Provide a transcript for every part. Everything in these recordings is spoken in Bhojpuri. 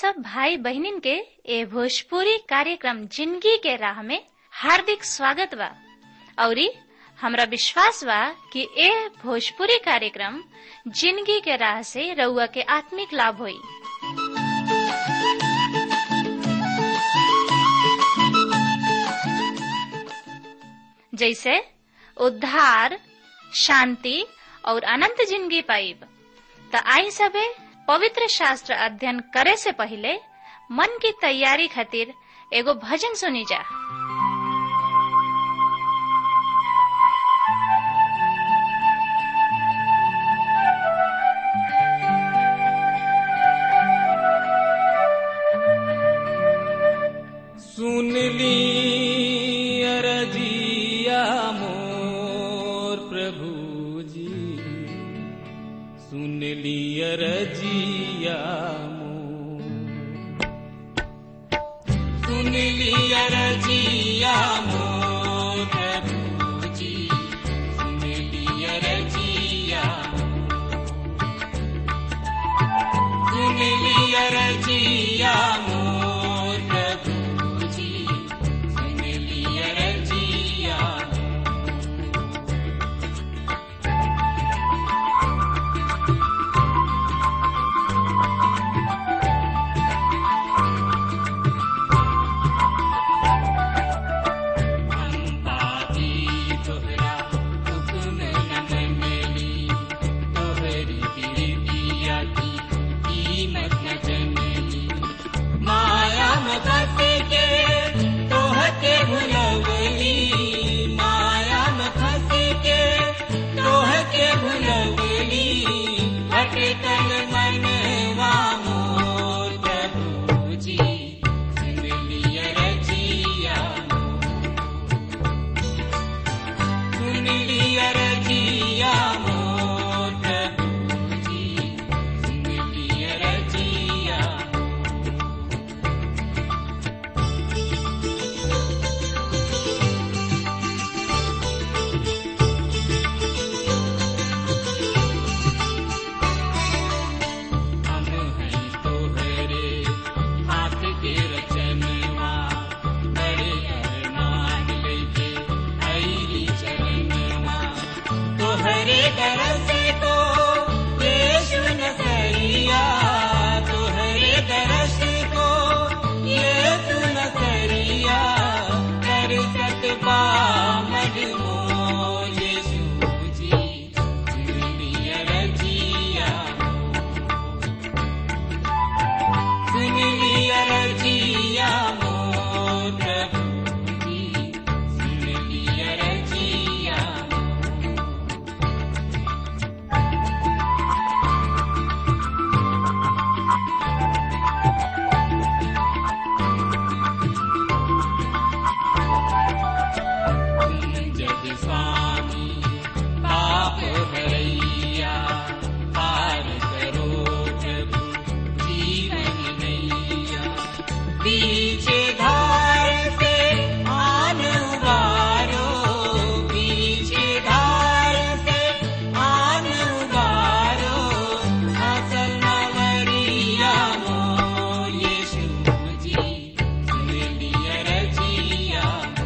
सब भाई बहनिन के ए भोजपुरी कार्यक्रम जिंदगी के राह में हार्दिक स्वागत बा औरी हमरा विश्वास बा कि ए भोजपुरी कार्यक्रम जिंदगी के राह से रउआ के आत्मिक लाभ होई जैसे उद्धार शांति और अनंत जिंदगी पाइब त आई सबे पवित्र शास्त्र अध्ययन करे से पहले मन की तैयारी खातिर एगो भजन सुनी जा सुन ली अरजिया मोर प्रभु जी सुन ली अरजिया मोर सुन ली अरजिया मोर प्रभु जी सुन ली अरजिया सुन ली अरजिया मोर प्रभु जी सुन ली अरजिया पापी तोहरा हुक्म न मनली तोहरी प्रीतिया की कीमत न जनली माया में फंस के तोहके भुलवली माया में फंस के तोहके भुलवली भटकल मनवा मोर प्रभु जी सुन लिया रजिया सुन लिया रजिया मोर प्रभु जी सुन लिया रजिया हम हैं तोहरे हाथ के रचनवा बड़े अरमान लेके आईली चरणवा तोहरे तरस को यीशु नसरिया तोहरे तरस को यीशु नसरिया कर सकबा मजमो यीशु जी दुनिया रजिया सुन लिया रजिया मोर प्रभु जी सुन लिया रजिया तुम जग स्वामी पाप हरैया पार करो प्रभु जीवन नैया पीछे धार से आन उबारो पीछे धार से आन उबारो असल मवरिया मोर यीशु जी सुन लिया रजिया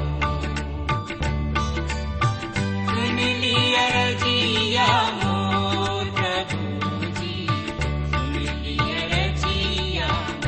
सुन लिया रजिया मोर प्रभु जी सुन लिया रजिया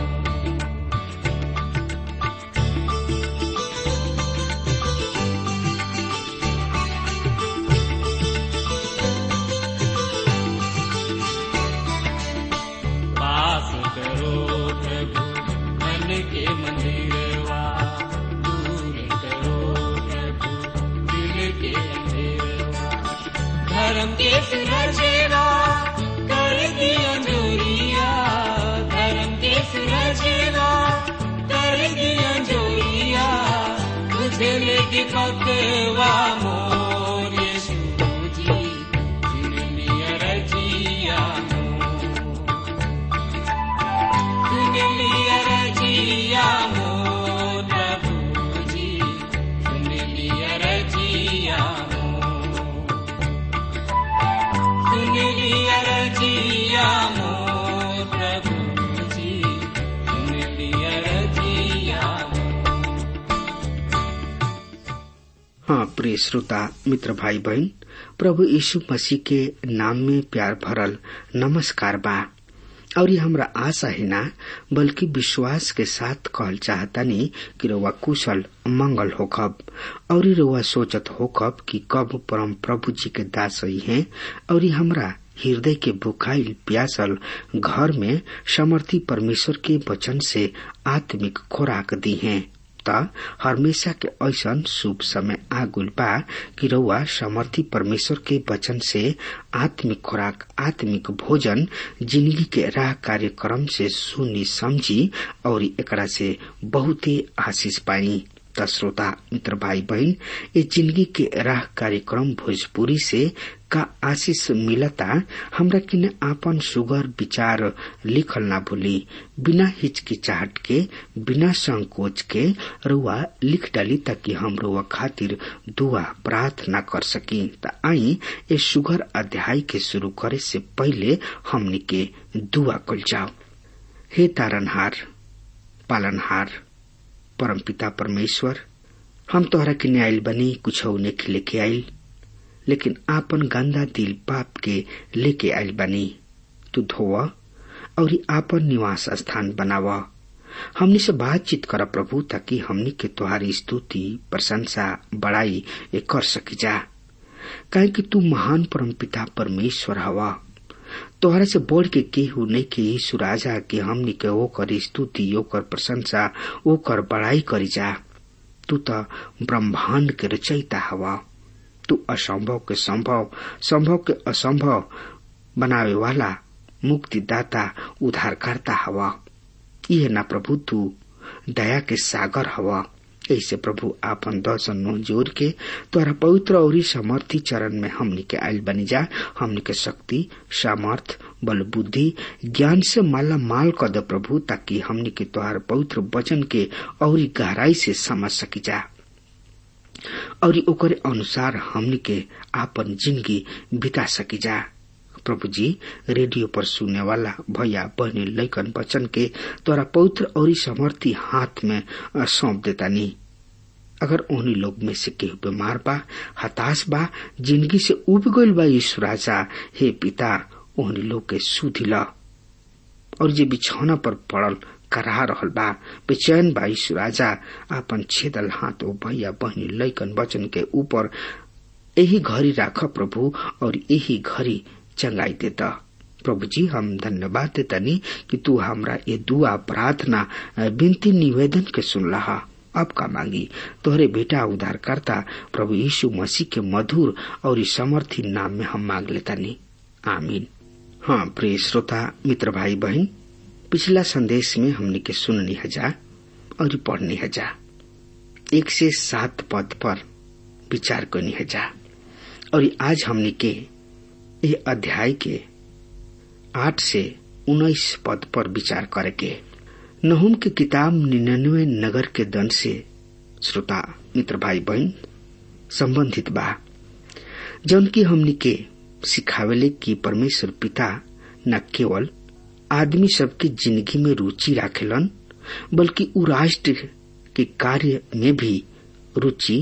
पास करो प्रभु मन के मंदिरवा दूर करो प्रभु दिल के अंधेरवा धर्म के सुरजेवा कर दिया जोरिया धर्म के सुरजेवा कर दिया जोरिया तुझे लेके पकवा मोर यीशु जी सुन लिया रजिया सुन लिया रजिया मोर प्रभु जी सुन लिया रजिया सुन लिया रजिया मोर प्रभु जी सुन हाँ प्रिय श्रोता मित्र भाई बहन प्रभु यीशु मसीह के नाम में प्यार भरल नमस्कार बा और ये हमरा आशा है ना बल्कि विश्वास के साथ कहल चाहतानी कि रउआ कुशल मंगल होखब और रउआ सोचत होखब कि कब परम प्रभु जी के दास ही हैं और ये हमरा हृदय के बुखाइल प्यासल घर में समर्थी परमेश्वर के वचन से आत्मिक खुराक दी हैं त हमेशा के ऐसन शुभ समय आगुल बा कि रउआ समर्थी परमेश्वर के वचन से आत्मिक खुराक आत्मिक भोजन जिंदगी के राह कार्यक्रम से सुनी समझी और एकरा से बहुते आशीष पाई त श्रोता मित्र भाई बहन ये जिंदगी के राह कार्यक्रम भोजपुरी से का आशीष मिलता हमरा किने आपन सुगर विचार लिखल ना भूली बिना हिचकिचाहट के बिना संकोच के रुआ लिख डाली ताकि हम रुआ खातिर दुआ प्रार्थना कर सकी त आई ये सुगर अध्याय के शुरू करे से पहले हमनी के दुआ कल जाओ हे तारनहार पालनहार परमपिता परमेश्वर हम तोहरा के न्यायल बनी कुछ नेखे लेके आयल लेकिन आपन गंदा दिल पाप के लेके आयल बनी तू धोव और आपन निवास स्थान बनाव हमनी से बातचीत कर प्रभु ताकि हमनी के तुहारी स्तुति प्रशंसा बड़ाई ए कर सकी जा काहे कि तू महान परमपिता परमेश्वर हवा तोहरा से बढ़ के केहू नहीं के यीशु राजा के हमनी के ओकर स्तुति ओकर प्रशंसा ओकर बड़ाई करी जा तू तो ब्रह्मांड के रचयिता हवा तू असंभव के संभव संभव के असंभव बनावे वाला मुक्तिदाता उद्धारकर्ता हवा यह ना प्रभु तू दया के सागर हवा ऐसे प्रभु आपन दर्शन नो जोर के तोरा पवित्र और समर्थी चरण में हमनी के आयल बनी जा हमनी के शक्ति सामर्थ बल बुद्धि ज्ञान से माला माल कर दे प्रभु ताकि हमनी के तोहार पवित्र वचन के और गहराई से समझ सकी जा और ओकरे अनुसार हमनी के आपन जिंदगी बिता सकी जा प्रभु जी रेडियो पर सुनने वाला भैया बहनी लैकन बचन के तोरा पवित्र और समर्थी हाथ में सौंप देता नहीं अगर उन्हीं लोग में से केहू बीमार बा हताश बा जिंदगी से उब गईल बा यीशु राजा हे पिता उन्हीं लोग के सुधी ला और जे बिछौना पर पड़ल करा रहल बा बेचैन बा यीशु राजा आपन छेदल हाथ ओ भैया बहनी लैकन बचन के ऊपर यही घड़ी राख प्रभु और यही घड़ी चंगाई देता प्रभु जी हम धन्यवाद देतनी कि तू हमरा ये दुआ प्रार्थना विनती निवेदन के सुन रहा अब का मांगी तोहरे बेटा उद्धारकर्ता प्रभु यीशु मसीह के मधुर और समर्थी नाम में हम मांग लेतानी आमीन हाँ प्रिय श्रोता मित्र भाई बहन पिछला संदेश में हमने के सुननी हजा और पढ़नी हजा एक से सात पद पर विचार करनी हजा और आज हमने के ये अध्याय के आठ से उन्नीस पद पर विचार करके नहुम की किताब निन्यानवे नगर के दन से श्रोता मित्र भाई बहन संबंधित बा जौन की हमनी के सिखावेले कि परमेश्वर पिता न केवल आदमी सबके जिंदगी में रुचि राखेलन बल्कि उ राष्ट्र के कार्य में भी रुचि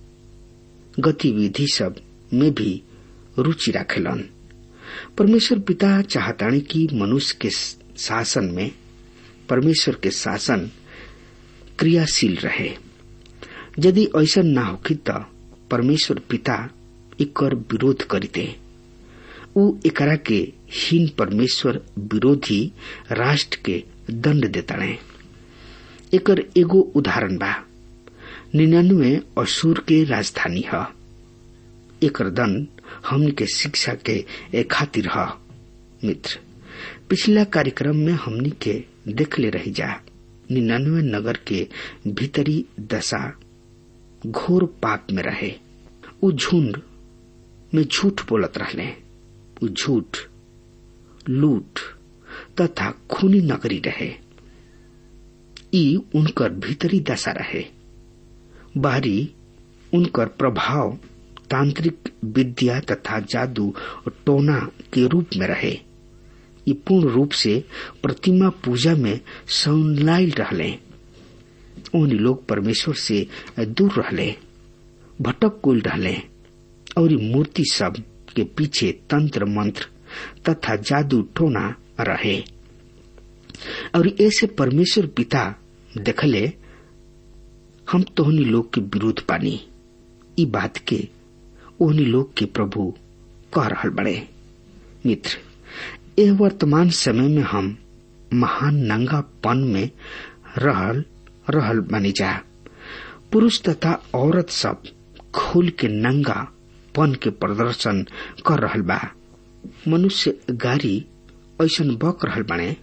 गतिविधि सब में भी रुचि राखेलन परमेश्वर पिता चाहतानी कि मनुष्य के शासन में परमेश्वर के शासन क्रियाशील रहे यदि ऐसा न होखी त परमेश्वर पिता एकर विरोध करिते उ एकरा के हीन परमेश्वर विरोधी राष्ट्र के दंड देताणे एकर एगो उदाहरण बा निन्यानवे असुर के राजधानी ह एकर दंड हमन के शिक्षा के खातिर ह मित्र पिछला कार्यक्रम में हमनी के देखले रही जा निन्यानवे नगर के भीतरी दशा घोर पाप में रहे उ झुंड में झूठ बोलत रहले उ झूठ लूट तथा खूनी नगरी रहे ई उनकर भीतरी दशा रहे बाहरी उनकर प्रभाव तांत्रिक विद्या तथा जादू टोना के रूप में रहे ये पूर्ण रूप से प्रतिमा पूजा में संलाइल रहले उन लोग परमेश्वर से दूर रहले भटक कुल रहले और मूर्ति सब के पीछे तंत्र मंत्र तथा जादू टोना रहे और ऐसे परमेश्वर पिता देखले हम तोहनी लोग के विरोध पानी ई बात के ओहनी लोग के प्रभु कह रहल बड़े मित्र यह वर्तमान समय में हम महान नंगापन में रहल रहल बनी जा पुरुष तथा औरत सब खोल के नंगा पन के प्रदर्शन कर रहल बा मनुष्य गाड़ी ऐसा बक रहल बने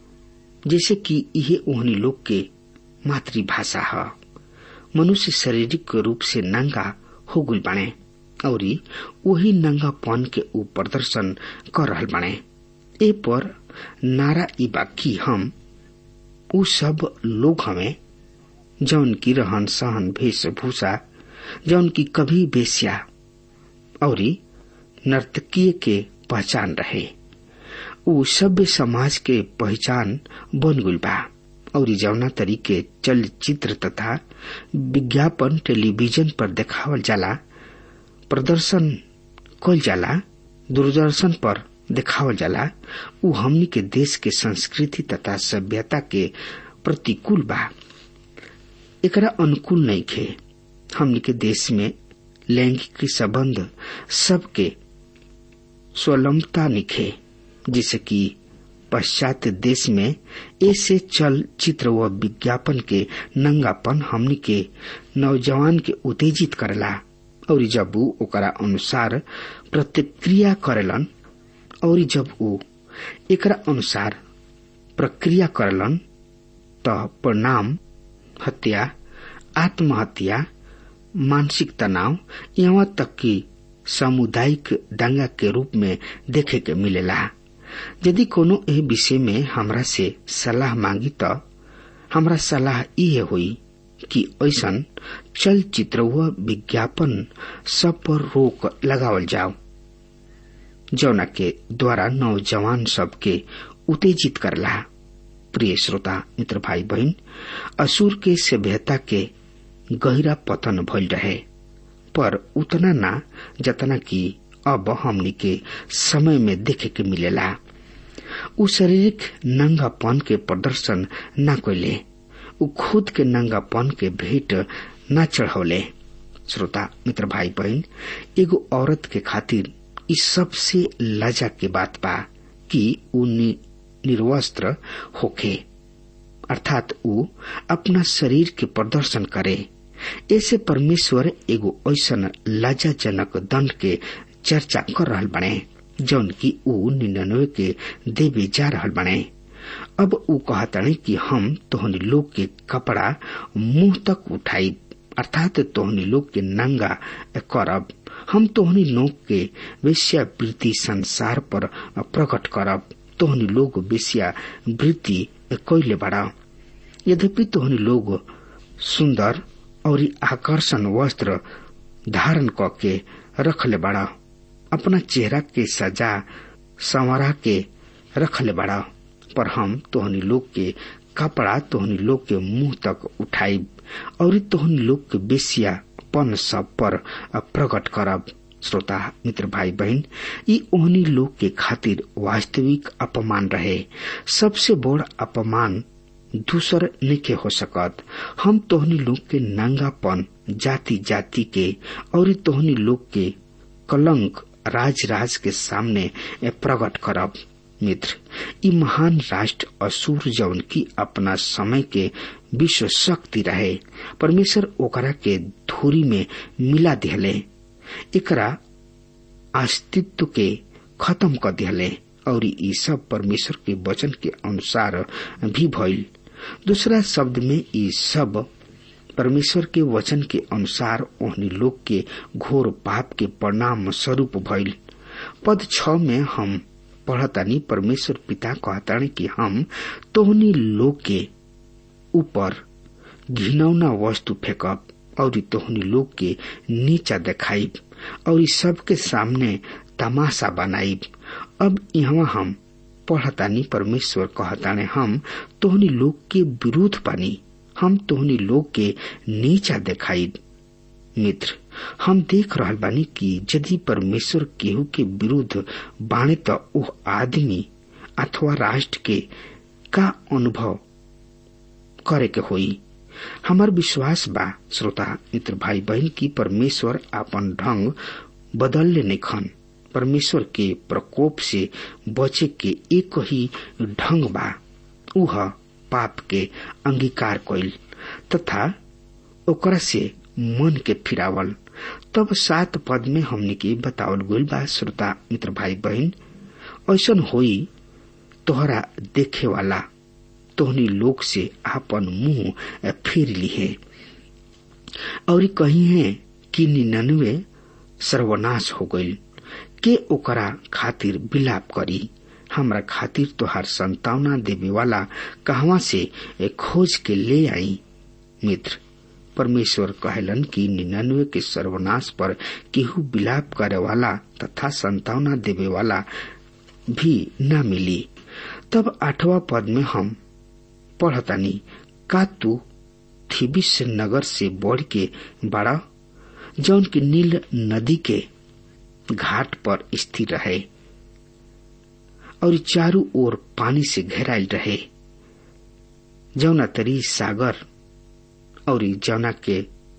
जैसे कि यह ओहनी लोग के मातृभाषा है मनुष्य शारीरिक रूप से नंगा हो गुल बने और वही नंगापन के ऊ प्रदर्शन कर रहल बने ए पर नारा ई बाकी हम उ सब लोग हमें जौन की रहन सहन वेशभूषा जौन की कभी बेस्या और नर्तकीय के पहचान रहे उ सभ्य समाज के पहचान बन गुल बा और जौना तरीके चलचित्र तथा विज्ञापन टेलीविजन पर देखावल जाला प्रदर्शन कल जाला दूरदर्शन पर देखावल जाला उ हमनी के देश के संस्कृति तथा सभ्यता के प्रतिकूल बा एकरा अनुकूल नहीं खे हमनी के देश में लैंगिक संबंध सबके स्वलंबता निखे जिसे कि पश्चात देश में ऐसे चल चित्र व विज्ञापन के नंगापन हमनी के नौजवान के उत्तेजित करेला और जब ऊ ओकरा अनुसार प्रतिक्रिया करेलन और जब ऊ एकरा अनुसार प्रक्रिया करलन त परिणाम हत्या आत्महत्या मानसिक तनाव यहाँ तक कि सामुदायिक दंगा के रूप में देखे के मिलेला यदि कोनो एह विषय में हमरा से सलाह मांगी त हमरा सलाह इहे हुई कि ऐसन चलचित्र व विज्ञापन सब पर रोक लगावल जाओ जौना के द्वारा नौजवान सबके उत्तेजित करला प्रिय श्रोता मित्र भाई बहन असुर के सभ्यता के गहरा पतन भइल रहे पर उतना ना जतना कि अब हमनी के समय में देखे के मिलेला उ शारीरिक नंगापन के प्रदर्शन न कोले उ खुद के नंगापन के भेंट न चढ़ौले श्रोता मित्र भाई बहन एगो औरत के खातिर इस सबसे लजा के बात बा कि उ निर्वस्त्र होखे अर्थात उ अपना शरीर के प्रदर्शन करे ऐसे परमेश्वर एगो ऐसन लज्जाजनक दंड के चर्चा कर रहल बने जौन की ऊ निन्यानवे के देवे जा रहल बने अब ऊ कहतने कि हम तोहनी लोग के कपड़ा मुंह तक उठाई अर्थात तोहनी लोग के नंगा करब हम तोहनी लोग के वेश्यावृत्ति संसार पर प्रकट करब तोहनी लोग वेश्यावृत्ति कैले बड़ा यद्यपि तोहनी लोग सुंदर और आकर्षण वस्त्र धारण करके रखले बड़ा अपना चेहरा के सजा संवरा के रखले बड़ा पर हम तोहनी लोग के कपड़ा तोहनी लोग के मुंह तक उठाई और तोहनी लोग के बेसिया पन सब पर प्रकट करब श्रोता मित्र भाई बहन ई ओहनी लोग के खातिर वास्तविक अपमान रहे सबसे बड़ अपमान दूसर नहीं हो सकत हम तोहनी लोग के नंगापन जाति जाति के और तोहनी लोग के कलंक राज राज के सामने प्रकट करब मित्र ई महान राष्ट्र असुर जौन की अपना समय के विश्व शक्ति रहे परमेश्वर ओकरा के धूरी में मिला दिहले एकरा अस्तित्व के खत्म कर दिहले और ई सब परमेश्वर के वचन के अनुसार भी भइल दूसरा शब्द में ई सब परमेश्वर के वचन के अनुसार ओहनी लोग के घोर पाप के परिणाम स्वरूप भइल पद छ में हम पढ़तानी परमेश्वर पिता कहतानी कि हम तोहनी लोग के ऊपर घिनौना वस्तु फेंकब और तोहनी लोग के नीचा देखाइब और सबके सामने तमाशा बनाइब अब यहाँ हम पढ़तानी परमेश्वर कहताने हम तोहनी लोग के विरोध पानी हम तोहनी लोग के नीचा देखाई मित्र हम देख रहल बानी कि यदि परमेश्वर केहू के विरुद्ध बाणे त ओह आदमी अथवा राष्ट्र के का अनुभव करे के होई हमार विश्वास बा श्रोता मित्र भाई बहन की परमेश्वर अपन ढंग बदल ले निखन परमेश्वर के प्रकोप से बचे के एक ही ढंग बा उह पाप के अंगीकार कइल तथा ओकरा से मन के फिरावल तब सात पद में हमने के बतावल गइल बा श्रोता मित्र भाई बहन ऐसन होई तोहरा देखे वाला तोहनी लोग से आपन मुंह फेर ली है और कही है कि निन्यानवे सर्वनाश हो गइल के ओकरा खातिर विलाप करी हमरा खातिर तोहार संतावना देवे वाला कहवा से खोज के ले आई मित्र परमेश्वर कहलन कि निन्यानवे के सर्वनाश पर केहू विलाप करे वाला तथा संतावना देवे वाला भी न मिली तब आठवां पद में हम पढ़तानी का तू थिबिस नगर से बढ़ के बड़ा जौन की नील नदी के घाट पर स्थिर रहे और चारों ओर पानी से घेरायल रहे जौना तरी सागर और जौना के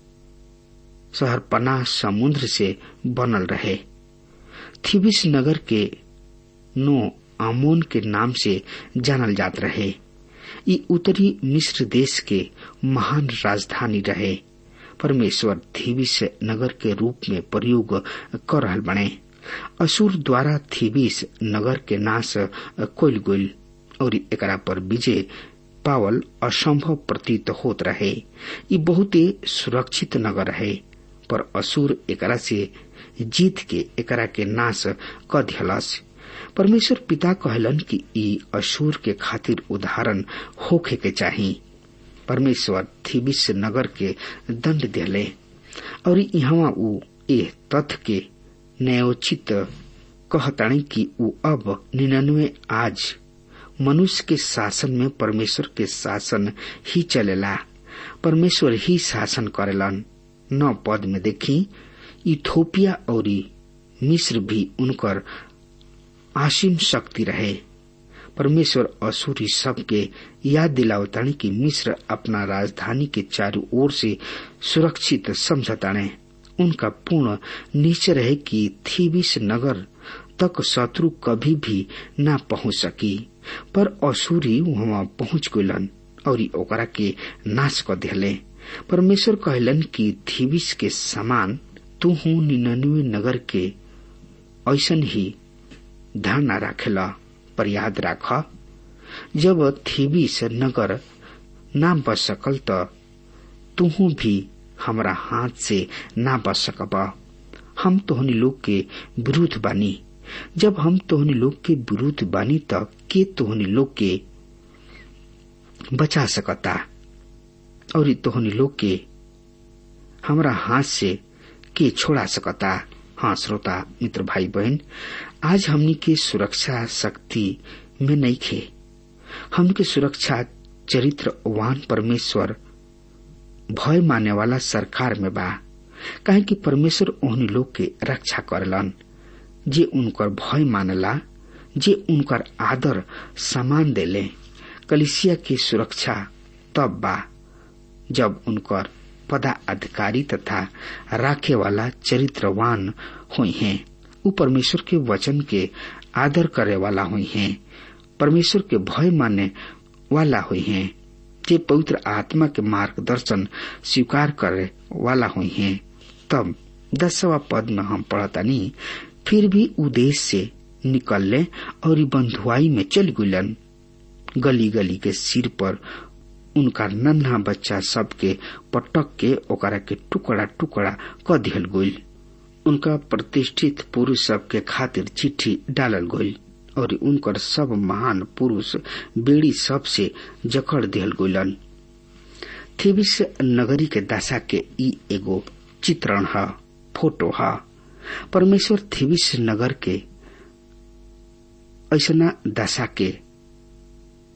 शहरपना समुद्र से बनल रहे थिबिस नगर के नो आमोन के नाम से जानल जात रहे ये उत्तरी मिस्र देश के महान राजधानी रहे परमेश्वर थीबिस नगर के रूप में प्रयोग कर रहल बने असुर द्वारा थीबिस नगर के नाश कोल गोल और एकरा पर विजय पावल असंभव प्रतीत होत रहे ये बहुत सुरक्षित नगर है पर असुर एकरा से जीत के एकरा के नाश क दिहलस परमेश्वर पिता कहलन कि ई अशूर के खातिर उदाहरण होखे के चाही परमेश्वर थिबिस नगर के दंड दिले और यहाँ ऊ ए तथ्य के न्यायोचित कहताणी कि ऊ अब निन्यानवे आज मनुष्य के शासन में परमेश्वर के शासन ही चलेला परमेश्वर ही शासन करेलन नौ पद में देखी इथोपिया और मिस्र भी उनकर आसिम शक्ति रहे परमेश्वर असुरी सबके याद दिलावताने कि मिस्र अपना राजधानी के चारों ओर से सुरक्षित समझताने उनका पूर्ण निश्चय रहे कि थीबिस नगर तक शत्रु कभी भी न पहुंच सकी पर असुरी वहां पहुंच गलन और ओकरा के नाश कर दिले परमेश्वर कहलन कि थीबिस के समान तू हूँ निन्यानवे नगर के ऐसन ही ध्यान न राखेला पर याद राख जब थीबिस नगर ना बच सकल त तुहू भी हमरा हाथ से ना बच सकब हम तोहनी लोग के विरुद्ध बानी जब हम तोहनी लोग के विरुद्ध बानी त के तोहनी लोग के बचा सकता और तोहनी लोग के हमरा हाथ से के छोड़ा सकता हाँ श्रोता मित्र भाई बहन आज हमनी के सुरक्षा शक्ति में नहीं खे हमनी के सुरक्षा चरित्रवान परमेश्वर भय माने वाला सरकार में बा काहे कि परमेश्वर ओहनी लोग के रक्षा करलन जे उनकर भय मानला जे उनकर आदर सम्मान देले कलिसिया की सुरक्षा तब बा जब उनकर पदाधिकारी तथा राखे वाला चरित्रवान हुई हैं उ परमेश्वर के वचन के आदर करे वाला हुई हैं परमेश्वर के भय मानने वाला हुई हैं जे पवित्र आत्मा के मार्गदर्शन स्वीकार करे वाला हुई हैं तब दसवा पद में हम पढ़तानी फिर भी उदेश से निकलले और बंधुआई में चल गुलन गली गली के सिर पर उनका नन्हा बच्चा सबके पटक के ओकरा के टुकड़ा टुकड़ा क दिहल गइल उनका प्रतिष्ठित पुरुष सबके खातिर चिट्ठी डालल गइल और उनकर सब महान पुरुष बेड़ी सब से जकड़ दिहल गइलन थेबिस नगरी के दशा के ई एगो चित्रण ह फोटो ह परमेश्वर थेबिस नगर के ऐसना दशा के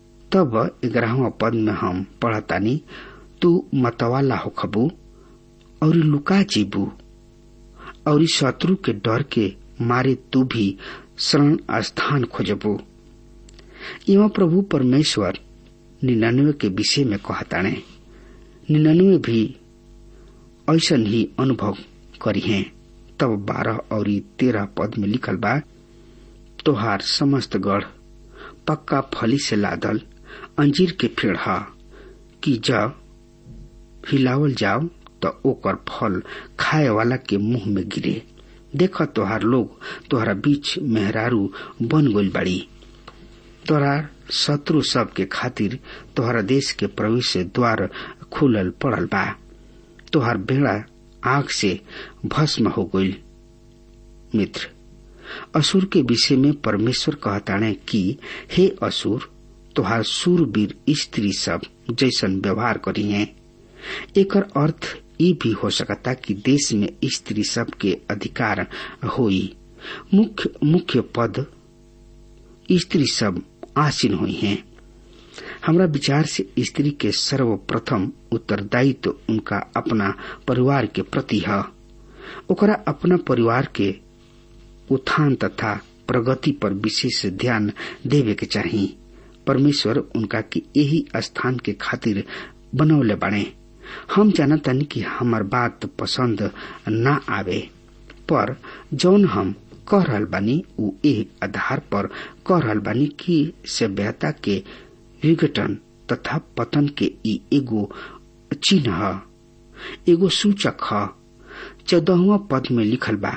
तब ग्यारहवा पद में हम पढ़तानी तू मतवाला हो खबू और लुका जीबू और शत्रु के डर के मारे तू भी शरण स्थान खोजबू एवं प्रभु परमेश्वर निन्यानवे के विषय में कहताणे निन्यानवे भी ऐसा ही अनुभव करी है तब बारह और तेरह पद में लिखल बा तोहार समस्त गढ़ पक्का फली से लादल अंजीर के पेड़ हा कि जब हिलावल जाओ तो ओकर फल खाए वाला के मुंह में गिरे देख तोहार लोग तोहरा बीच मेहरारू बन गइल बाड़ी तोहरा शत्रु सब के खातिर तोहरा देश के प्रवेश द्वार खुलल पड़ल बा तोहर बेड़ा आग से भस्म हो गइल मित्र असुर के विषय में परमेश्वर कहताणे कि हे असुर तोहार सूरवीर स्त्री सब जैसन व्यवहार करी है एकर अर्थ ये भी हो सकता कि देश में स्त्री सब के अधिकार होई मुख्य मुख्य पद स्त्री सब आसीन हुई हैं हमरा विचार से स्त्री के सर्वप्रथम उत्तरदायित्व तो उनका अपना परिवार के प्रति है ओकरा अपना परिवार के उत्थान तथा प्रगति पर विशेष ध्यान देवे के चाहिए परमेश्वर उनका के यही स्थान के खातिर बनौले बने हम जानतनी कि हमार बात पसंद न आवे पर जौन हम कह रहल बानी उ एक आधार पर कह रहल बानी कि सभ्यता के विघटन तथा पतन के ई एगो चिन्ह ह एगो सूचक ह चौदहवा पद में लिखल बा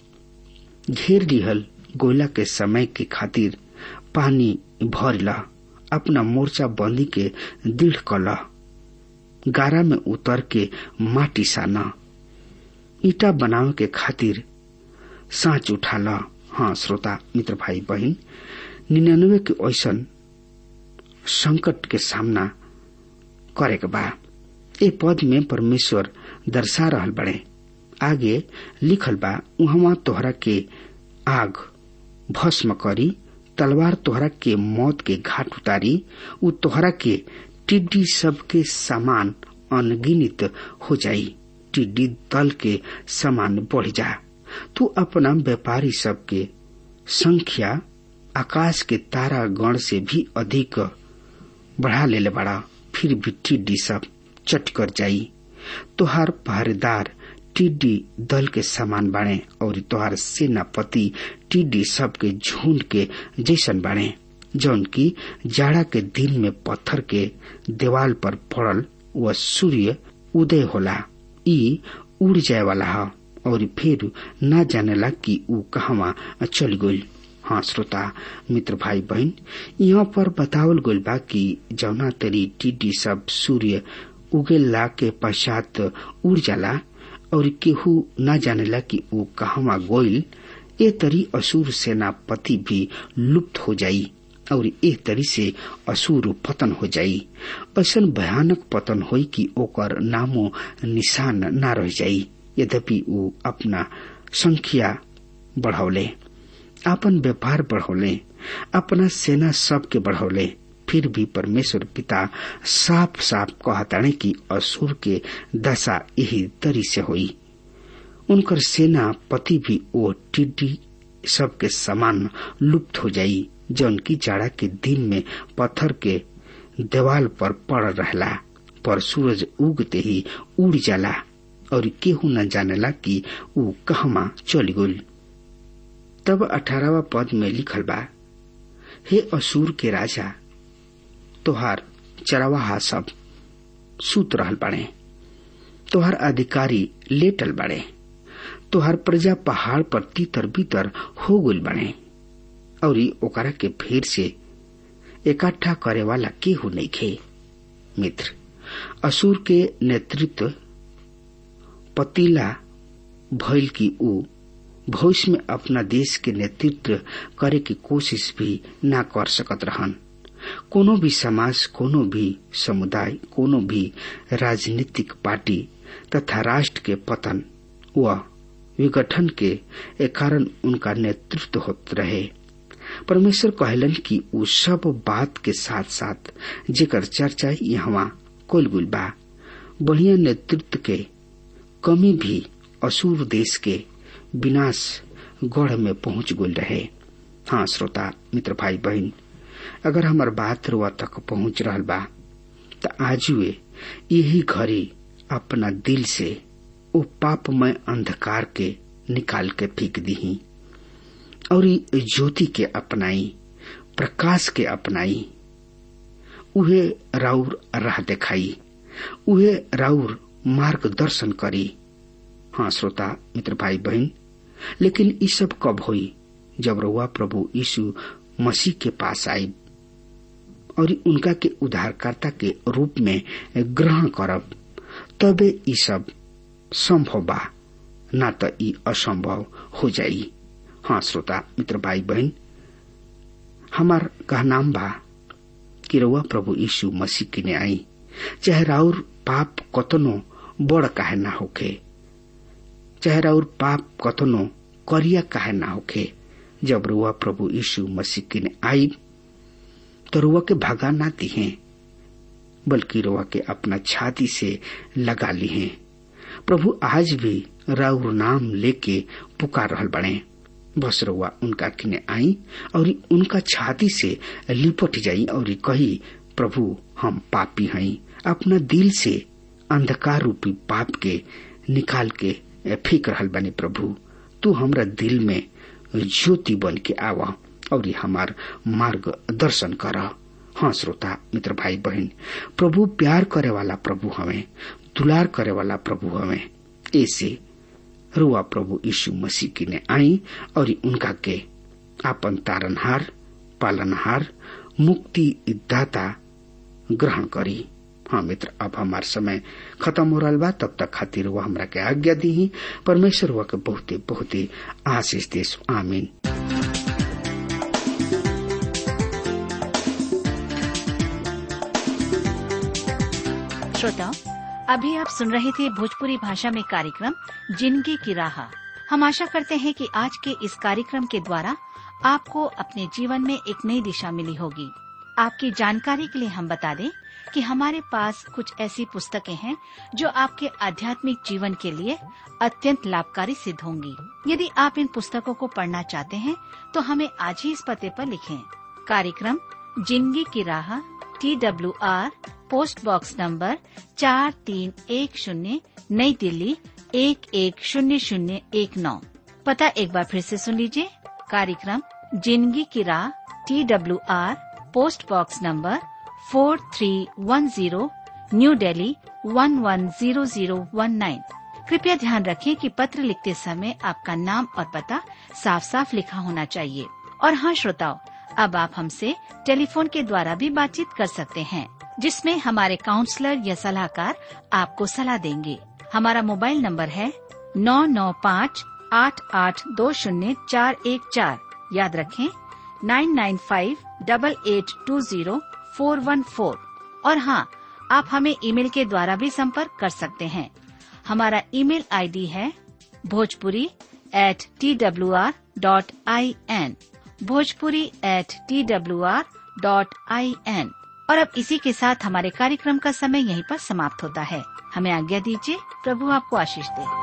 घेर लिहल गोला के समय के खातिर पानी भर ला अपना मोर्चा बंदी के दृढ़ कला गारा में उतर के माटी साना ईटा बनावे के खातिर सांच उठा ल हाँ श्रोता मित्र भाई बहन निन्यानवे के ऐसन संकट के सामना करे के बा ए पद में परमेश्वर दर्शा रहल बड़े आगे लिखल बा उहवा तोहरा के आग भस्म करी तलवार तोहरा के मौत के घाट उतारी उ तोहरा के टिड्डी सब के समान अनगिनित हो जाई टिड्डी दल के समान बढ़ जा तू अपना व्यापारी सब के संख्या आकाश के तारा गण से भी अधिक बढ़ा ले बड़ा फिर भी टिड्डी सब चट कर जाई तोहार पहरेदार टिड्डी दल के समान बाणे और तोहार सेनापति टिड्डी सब के झुंड के जैसन बाणे जौन की जाड़ा के दिन में पत्थर के देवाल पर पड़ल व सूर्य उदय होला ई उड़ जाए वाला है और फिर न जानेला कि ऊ कहवा चल गई हाँ श्रोता मित्र भाई बहन यहाँ पर बतावल गइल बा कि जौना तरी टिड्डी सब सूर्य उगेला के पश्चात उड़ जाला और केहू न जानेला कि ऊ कहवा गोइल ए तरी असुर सेनापति भी लुप्त हो जाई और ए तरी से असुर पतन हो जाई ऐसा भयानक पतन होई कि ओकर नामो निशान न रह जाई यद्यपि ऊ अपना संख्या बढ़ौले अपन व्यापार बढ़ौले अपना सेना सबके बढ़ौले फिर भी परमेश्वर पिता साफ साफ कहताणे कि असुर के दशा यही तरी से हुई उनकर सेना पति भी ओ टिड्डी सबके समान लुप्त हो जाई जौन की जाड़ा के दिन में पत्थर के देवाल पर पड़ रहला पर सूरज उगते ही उड़ जाला और केहू न जानेला कि ऊ कहमा चल गई तब अठारहवा पद में लिखल बा हे असुर के राजा तोहार चरवाहा सब सूत रहल बाड़े तोहार अधिकारी लेटल बाड़े तोहार प्रजा पहाड़ पर तीतर बीतर हो गइल बाड़े और ओकरा के फिर से इकट्ठा करे वाला केहू नहीं खे मित्र असुर के नेतृत्व पतीला भइल की ऊ भविष्य में अपना देश के नेतृत्व करे की कोशिश भी न कर सकत रहन कोनो भी समाज कोनो भी समुदाय कोनो भी राजनीतिक पार्टी तथा राष्ट्र के पतन व विघटन के कारण उनका नेतृत्व होत रहे परमेश्वर कहलन कि उ सब बात के साथ साथ जेकर चर्चा यहाँ कोल गुल बा बढ़िया नेतृत्व के कमी भी असुर देश के विनाश गढ़ में पहुंच गल रहे हाँ श्रोता मित्र भाई बहन अगर हमार बात रुआ तक पहुंच रहा बा त आजुए यही घड़ी अपना दिल से ओ पापमय अंधकार के निकाल के फेंक दीही और ज्योति के अपनाई प्रकाश के अपनाई उहे राउर राह दिखाई उहे राउर मार्गदर्शन करी हाँ श्रोता मित्र भाई बहन लेकिन ये सब कब हुई जब रउआ प्रभु यीशु मसीह के पास आई और उनका के उद्धारकर्ता के रूप में ग्रहण करब तबे ये सब संभव बा ना तो ई असंभव हो जाई हाँ श्रोता मित्र भाई बहन हमार कहनाम बा कि रउआ प्रभु यीशु मसीह के ने आई चाहे राउर पाप कतनो बड़ काहे ना होखे चाहे राउर पाप कतनो करिया काहे ना होखे जब रुआ प्रभु यीशु मसीह के ने आई तो रुआ के भगा ना दिहे बल्कि रुआ के अपना छाती से लगा ली है प्रभु आज भी राउर नाम लेके पुकार रहल बने बस रुआ उनका किने आई और उनका छाती से लिपट जाई और कही प्रभु हम पापी हई अपना दिल से अंधकार रूपी पाप के निकाल के फेंक रहल बने प्रभु तू हमरा दिल में ज्योति बन के आवा और हमार मार्ग दर्शन कर हाँ श्रोता मित्र भाई बहन प्रभु प्यार करे वाला प्रभु हमें दुलार करे वाला प्रभु हमें ऐसे रुआ प्रभु यीशु मसीह की ने आई और उनका के आपन तारनहार पालनहार मुक्ति दाता ग्रहण करी हाँ मित्र अब हमार समय खत्म हो रहा बा तब तक खातिर वह हमरा के आज्ञा दी परमेश्वर वह के बहुते बहुते आशीष देश आमीन श्रोताओं अभी आप सुन रहे थे भोजपुरी भाषा में कार्यक्रम जिंदगी की राह हम आशा करते हैं कि आज के इस कार्यक्रम के द्वारा आपको अपने जीवन में एक नई दिशा मिली होगी आपकी जानकारी के लिए हम बता दें कि हमारे पास कुछ ऐसी पुस्तकें हैं जो आपके आध्यात्मिक जीवन के लिए अत्यंत लाभकारी सिद्ध होंगी यदि आप इन पुस्तकों को पढ़ना चाहते हैं तो हमें आज ही इस पते पर लिखें कार्यक्रम जिंदगी की राह T W R post box number चार तीन एक शून्य नई दिल्ली एक एक शून्य शून्य एक नौ पता एक बार फिर से सुन लीजिए कार्यक्रम जिंदगी की राह T W R post box number four three one zero New Delhi one one zero zero one nine कृपया ध्यान रखें कि पत्र लिखते समय आपका नाम और पता साफ साफ लिखा होना चाहिए और हाँ श्रोताओं अब आप हमसे टेलीफोन के द्वारा भी बातचीत कर सकते हैं जिसमें हमारे काउंसलर या सलाहकार आपको सलाह देंगे हमारा मोबाइल नंबर है नौ नौ पाँच आठ आठ दो शून्य चार एक चार याद रखें nine nine five double eight two zero four one four और हाँ आप हमें ईमेल के द्वारा भी संपर्क कर सकते हैं हमारा ईमेल आईडी है Bhojpuri at T W R dot I N Bhojpuri at T W R dot I N और अब इसी के साथ हमारे कार्यक्रम का समय यहीं पर समाप्त होता है हमें आज्ञा दीजिए प्रभु आपको आशीष दे